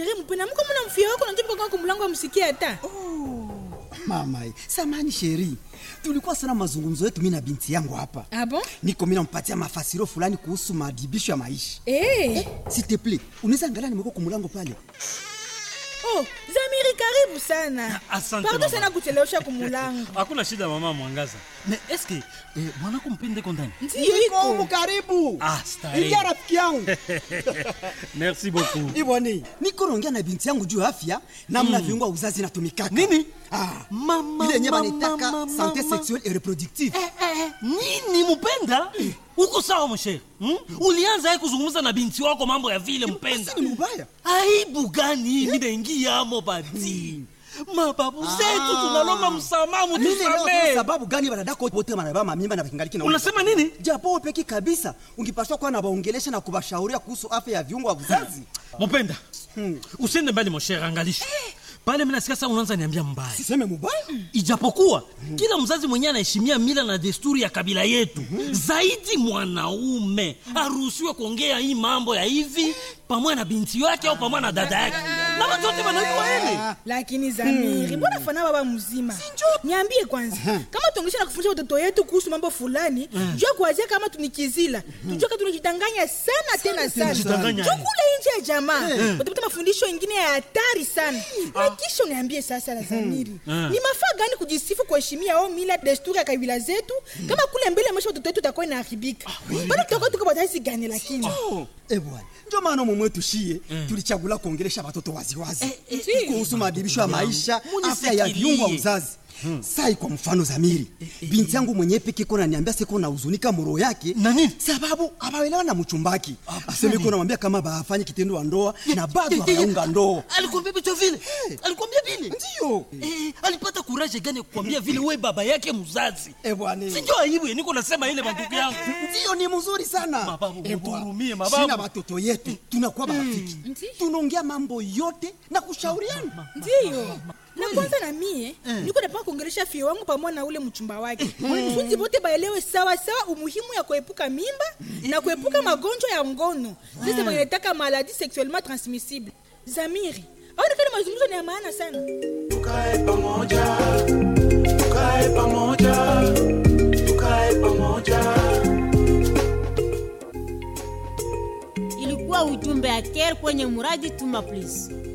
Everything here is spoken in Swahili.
Sherehe mpenda mko mna mfia wako na ndipo kwa mlango amsikia hata. mama samani sheri tulikuwa sana mazungumzo yetu mi na binti yangu hapa Ah bon? niko mi nampatia mafasiro fulani kuhusu madibisho ya maisha Eh. s'il te plaît unaweza angalia nimeko kumulango pale Oh, Zamiri karibu sana. Asante, Pardon mama. sana kuchelewesha kumulango. hakuna shida mama mwangaza me eske eh, mwanako mpende kondani Ndio Niko humu iko. karibu Ah, starehe. ingia rafiki yangu merci beaucoup iboni niko naongea na binti yangu juu ya afya namna viungo ya uzazi inatumikaka Nini? ah. Mama, ile yenye mama, banaitaka mama, sante mama. sexuelle et reproductive Eh, eh, nini mpenda uko sawa mshere hmm? ulianza ye kuzungumza na binti wako mambo ya vile mpenda Basi ni mubaya aibu gani minaingiamo bati mababu zetu tunalomba msamaha Mimi leo mutusamee sababu gani wanadako wote wanabeba mamimba na kingaliki na unasema nini japo peki kabisa ungipaswa kuwa na waongelesha na kubashauria kuhusu afya ya viungo vya uzazi mupenda usiende mbali moshere angalisha pale minasikia saa unaanza niambia mbaya siseme mubaya ijapokuwa kila mzazi mwenyewe anaheshimia mila na desturi ya kabila yetu zaidi mwanaume aruhusiwe kuongea hii mambo ya hivi pamoja na binti yake au pamoja na dada yake na watu wote wanajua hili Lakini Zamiri, mbona fana baba mzima? Niambie kwanza, kama tuongesha na kufundisha watoto yetu kuhusu mambo fulani, jua kuanzia kama tunikizila. Tujua kama tunajidanganya sana tena sana. tunajidanganya. Jua kule nje ya jamaa, utapata mafundisho mengine ya hatari sana. Na kisha uniambie sasa la Zamiri, ni mafaa gani kujisifu kuheshimia au mila desturi ya kabila zetu kama kule mbele maisha watoto wetu utakuwa inaharibika. Bado tutakuwa tuko batazi gani lakini? Eh bwana, ndio maana mumwe tushie tulichagula kuongelesha watoto waziwazi kuhusu maadibisho ya maisha, afya ya viungo vya uzazi. Sai kwa mfano Zamiri, binti yangu mwenyewe peke kona niambia siko na huzunika moro yake Na nini? sababu abaelewa na mchumbaki. Aseme iko namwambia kama bafanye kitendo wa ndoa na bado hawaunga ndoa. alikwambia vitu vile alikwambia vile Ndio. Eh, alipata kuraje gani ya kukwambia vile we baba yake mzazi Eh bwana. sinjo aibu ya niko nasema ile mandugu yangu Ndio ni mzuri sana. Mababu, Eh, bwana. mutuhurumie, mababu. Sina watoto yetu tunakuwa marafiki. Tunaongea mambo yote na kushauriana. ndiyo na kwanza na mie niko napaka kuongelesha fie wangu pamoja na ule mchumba wake funzi bote baelewe sawa sawa umuhimu ya kuepuka mimba na kuepuka magonjwa ya ngono sasa wanataka maladi sexuellement transmissible zamiri aonekana mazungumzo ni ya maana sana tukae pamoja tukae pamoja tukae pamoja ilikuwa ujumbe ya care kwenye muradi tuma please